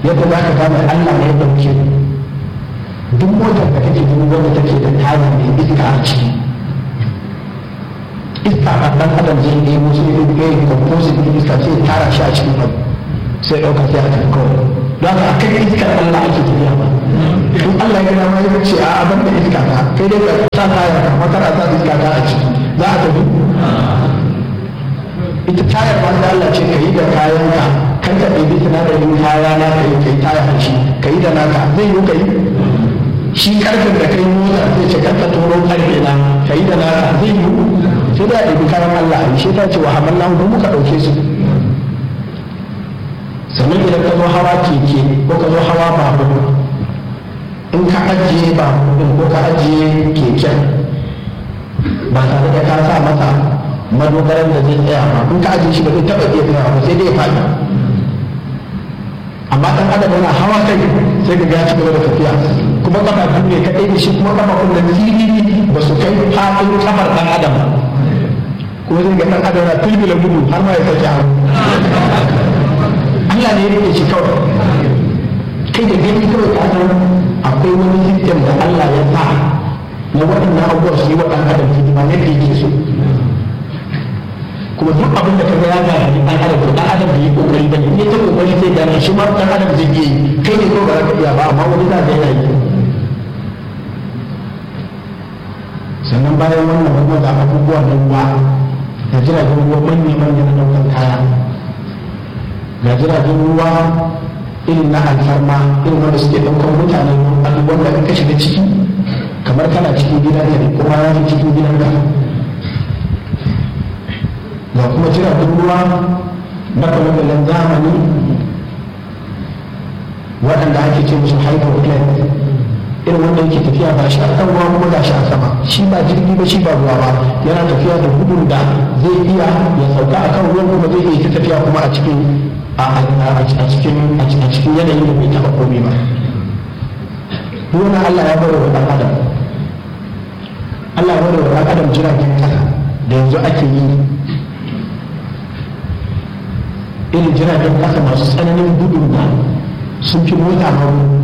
yadda za ka gane Allah ne ya ɗauke duk motar da kake gani wanda take da taya mai iska a ciki iska a ɗan adam zai nemo sai ya yi composite ɗin iska sai tara shi a cikin abu sai ɗauka sai a tafi kawai don haka akan iskar Allah ake tafiya ba in Allah ya gina ma ya ce a abin da iska ta kai dai ka sa tayar ka makar a sa iska ta a ciki za a tafi ita tayar ma da Allah ce ka yi da kayan ka kan ka ɗebi sinadarin kaya na ka yi kai taya a shi ka yi da naka zai yi ka yi shi karfin da kai motsa zai ce karka turo karfe na ka yi da naka zai yi sai da ɗebi kayan Allah a yi shi ta ce wa hamallahu don muka ɗauke su sannan idan ka zo hawa keke ko ka zo hawa babur in ka ajiye babur din ko ka ajiye keken ba tare da ka sa masa madogaran da zai tsaya ba in ka ajiye shi ba zai taɓa iya tsaya ba sai dai ya faɗi amma ɗan adam yana hawa kai sai ka ga ya ci gaba da tafiya kuma kafa biyu ne kaɗai da shi kuma kafa kun da siriri ba su kai faɗin kafar ɗan adam kuma zai ga ɗan adam yana tulbila gudu har ma ya sake hannu Allah ne ya rike shi kawai kai da gani kawai ka san akwai wani system da Allah ya sa na waɗannan abubuwa su yi wa ɗan adam hidima ne da yake so kuma duk abin da ka ga ya ga ni ɗan adam to ɗan adam bai yi kokari ba ne in ya ta kokari sai gane shi ma ɗan adam zai yi kai ne ko ba za ka iya ba amma wani za ka yana yi sannan bayan wannan wannan da abubuwa na ruwa da jiragen ruwa manya-manya na ɗaukar kaya ga jiragen ruwa irin na alfarma irin wanda suke ɗaukar mutanen abubuwan da ka shiga ciki kamar kana cikin gidan ka ne kuma ya fi cikin gidan ka ga kuma jiragen ruwa na kwallon zamani waɗanda ake ce musu hyperplane irin wanda yake tafiya ba shi a kan ruwa kuma ga shi a sama shi ba jirgi ba shi ba ruwa ba yana tafiya da gudun da zai iya ya sauka a kan ruwan kuma zai iya tafiya kuma a cikin a cikin a cikin yanayin da bai taɓa komai ba wannan Allah ya bari wa ɗan adam Allah ya bari wa ɗan adam jiragen ƙasa da yanzu ake yi irin jiragen ƙasa masu tsananin gudun da sun fi mota ma